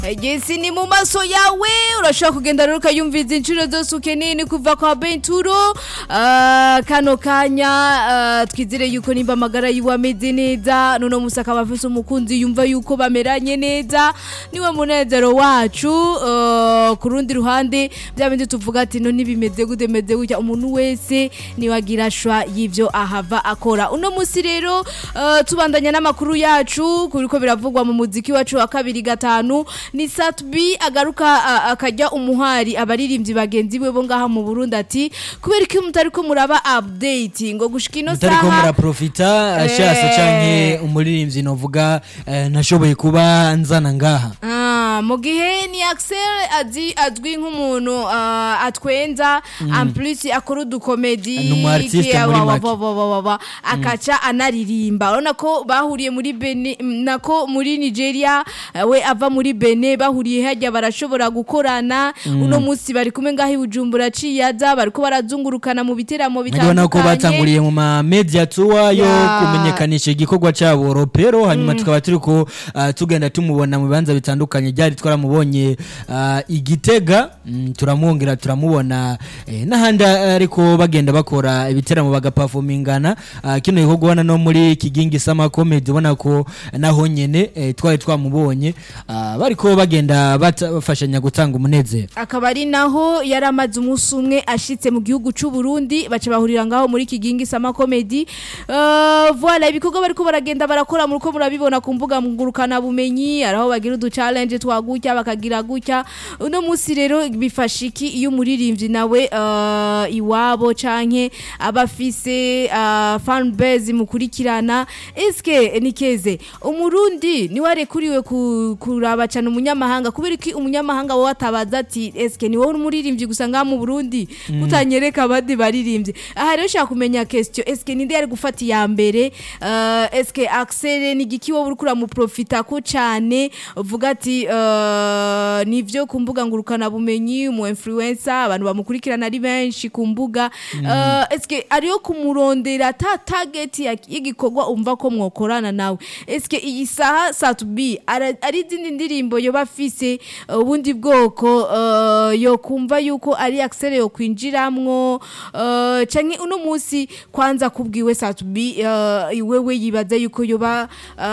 Gesi ni mu maso yawe urashobora kugenda rero ukayumviza inshuro zose ukeneye ni kuva kwa Benturo Ah, kano kanya ah, twizere yuko nimba amagara yiwe ameze neza none musi akaba afise umukunzi yumva yuko bameranye neza niwe munezero wacu Ah, ku rundi ruhande bya bindi tuvuga ati no ntibimeze gute meze gutya umuntu wese niwagira shwa y'ivyo ahava akora uno musi rero ah, tubandanya n'amakuru yacu kuriko biravugwa mu muziki wacu wa kabiri gatanu ni Satbi agaruka a- akajya umuhari abaririmbyi bagenzi we bo ngaha mu Burundi ati kubera ko mutari ko muraba update ngo gushika ino mutariko saha muraprofita ashasa Eh. canke umuririmbyi novuga eh, nashoboye kuba nzana ngaha Ah, mu gihe ni Axel azi azwi nk'umuntu ah, atwenza en plus akora udukomedi Ni umu artiste iki, muri wa- wa- make. wa- wa- wa- wa- wa, akaca anaririmba urabona ko bahuriye muri Benin nako muri Nigeria eh, we ava muri Benin bahuriye hajya barashobora gukorana uno munsi bari kumwe ngaho i Bujumbura ciyaza bariko barazungurukana mu biteramo nkabona ko bitandukanye batanguriye mu ma media tour yo Ya. kumenyekanisha igikorwa cyabo ropero hanyuma tukaba turiko ah, tugenda tumubona mu bibanza bitandukanye ryari twaramubonye ah, igitega mm, turamwongera turamubona eh, n'ahandi ariko bagenda bakora ibiteramo bagapafomingana ah, kino gikorwa ubona no muri kigingi sama comedy ubona ko naho nyene eh, twari twamubonye ah, bariko bagenda bata- bafashanya gutanga umunezero akaba ari naho yari amaze umunsi umwe ashitse mu gihugu cy'u Burundi baca bahurira ngaho muri Kigingi Sama Comedy uh, voilà ibikorwa bariko baragenda barakora muri ko murabibona ku mbuga ngurukana bumenyi araho bagira udu challenge twagutya bakagira gutya uno munsi rero bifasha iki iyo umuririmbyi nawe uh, iwabo canke abafise uh, fan base mukurikirana eske nikeze umurundi niwe arekuriwe ku- kuraba cyane umunyamahanga kubera iki umunyamahanga wowe atabaza ati eske ni wowe umuririmbyi gusa ngaha mu Burundi kutanyereka abandi baririmbyi aha rero ushaka kumenya question eske ninde yari gufata iya mbere uh, eske Axel ni giki wowe uriko uramuprofita ko cyane uvuga ati uh, nivyo ku mbuga ngurukana bumenyi umu influencer abantu bamukurikirana ari benshi ku mbuga uh, eske ariyo kumurondera ta target ya- y'igikorwa umva ko mwokorana nawe eske iyi saha satubi ari izindi ndirimbo yoba afise uh, ubundi bwoko uh, yo kumva yuko ari Axel yo kwinjiramwo uh, canke uno munsi kwanza kubwiwe satubi uh, iwewe yibaza yuko yoba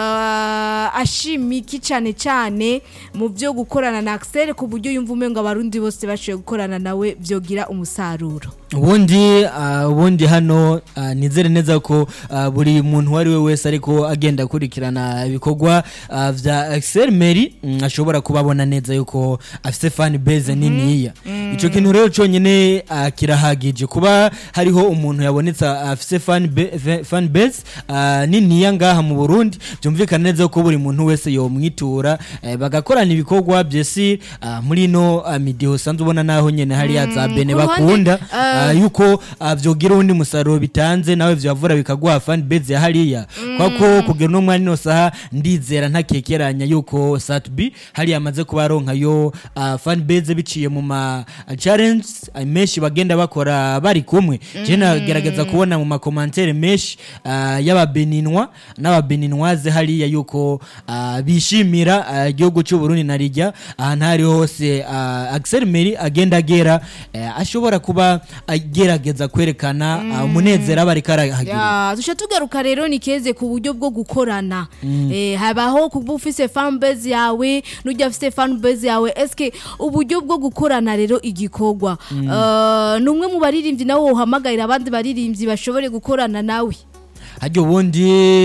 uh, ashimiki cane cane mu byo gukorana na Axel ku buryo yumva umengo abarundi bose bashoboye gukorana nawe vyogira umusaruro ubundi ah, ubundi hano ah, nizere neza ko ah, buri muntu uwo ari we wese ariko agenda akurikirana ibikorwa ah, vya Axel Mary mm, ashobora kubabona neza yuko afise fan base niniya ico kintu rero conyene ah, kirahagije kuba hariho umuntu yabonetse afise fan ba- fa- fan base ah, niniya ngaha mu Burundi byumvikana neza ko buri muntu wese yomwitura eh, bagakorana ibikorwa byesi ah, muri no ah, midiho usanzwe ubona naho nyene hariya za bene ku ruhande, bakunda ah, Ah, yuko ah, vyogira undi musaruro bitanze nawe vyavura bikaguha fan base ya hariya kwako kugera no mwanya saha ndizera ntakekeranya yuko Satbi hariya amaze kuba aronka yo ah, fan base biciye mu ma ah, challenge ah, menshi bagenda bakora bari kumwe je nagerageza kubona mu ma commentaire menshi ah, y'ababeninwa n'ababeninwaze hariya yuko ah, bishimira ah, igihugu cy'u Burundi na rijya ahantu hari hose ah, Axel Meri agenda agera eh, ashobora kuba agerageza kwerekana ah, umunezero aba ariko arahagira Ya, tusha tugaruka rero nikeze ku buryo bwo gukorana eh, habaho kuba ufise fan base yawe n'ujya afise fan base yawe eske uburyo bwo gukorana rero igikorwa uh, numwe mu baririmbyi nawe uhamagarira abandi baririmbyi bashobore gukorana nawe haryo ubundi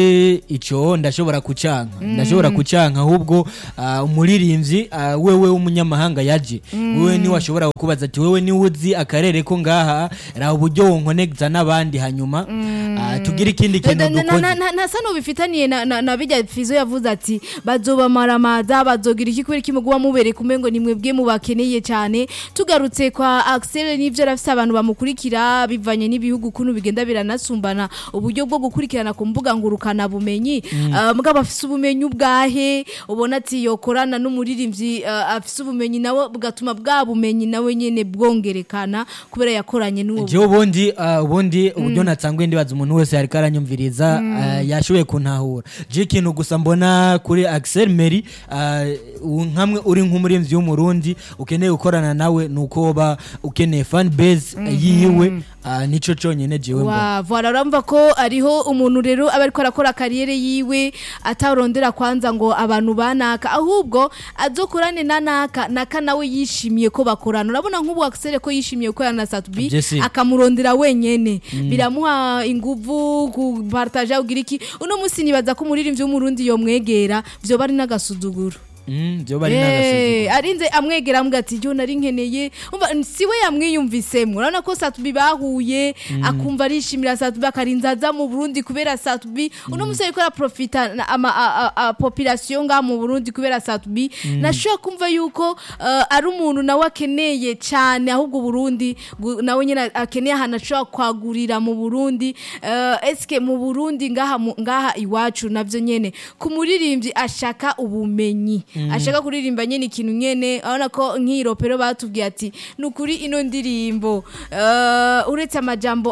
ico ndashobora kucanka ndashobora kucanka ahubwo ah, umuririmbyi ah, wewe w'umunyamahanga yaje wewe niwe ashobora kubaza ati wewe niwe uzi akarere ko ngaha ra uburyo wonkonegza n'abandi hanyuma ah, tugire ikindi kintu dukoze ntasa n'ubifitaniye na, na, na bijya fizo yavuze ati bazobamaramaza bazogira iki kubera kimuguma mubereka umengo ni mwebwe mubakeneye cyane tugarutse kwa Axel n'ivyo rafise abantu bamukurikira bivanye n'ibihugu kuntu bigenda biranasumbana uburyo bwo gukurikirana ku mbuga ngurukana bumenyi uh, mbwa bafise ubumenyi ubwahe ubona ati yokorana n'umuririmbyi uh, afise ubumenyi nawe bugatuma bwa bumenyi nawe nyene bwongerekana kubera yakoranye n'uwo jewe ubundi ah, ubundi uburyo natangwe ndibaza umuntu umuntu wese yariko aranyumviriza uh, yashoboye kuntahura je ikintu gusa mbona kuri Axel Meri uh, nkamwe uri nk'umurimvyi w'umurundi ukeneye gukorana nawe nuko woba ukeneye fan base yiwe uh, nico conyene jewe mbona wa voilà urumva ko ariho umuntu rero aba ariko arakora kariyere yiwe atarondera kwanza ngo abantu banaka ahubwo azokorane na naka naka nawe yishimiye ko bakorana urabona nk'ubu Axel ko yishimiye gukorana na Satubi Jesse. akamurondera wenyene biramuha inguvu kupartaja ugira iki uno musi nibaza ko umuririmbyi w'umurundi yomwegera vyoba ari n'agasuzuguro mm, vyoba ari Eh, n'agasuzuguro arinze amwegera ambwa ati yo nari nkeneye umva siwe yamwiyumvisemo urabona ko Satubi bahuye akumva arishimira Satubi akarinza aza mu Burundi kubera Satubi uno musore ko araprofita na- ama a, a, a population nga mu Burundi kubera Satubi nashobora kumva yuko eh, ari umuntu nawe akeneye cyane ahubwo Burundi gu- nawe nyine akeneye ahantu ashobora kwagurira mu Burundi eh, eske mu Burundi ngaha mu- ngaha iwacu navyo nyene ku muririmbyi ashaka ubumenyi ashaka kuririmba nyene ikintu nyene urabona ko nk'iyi ropero batubwiye ati ni ukuri ino ndirimbo eh, uretse amajambo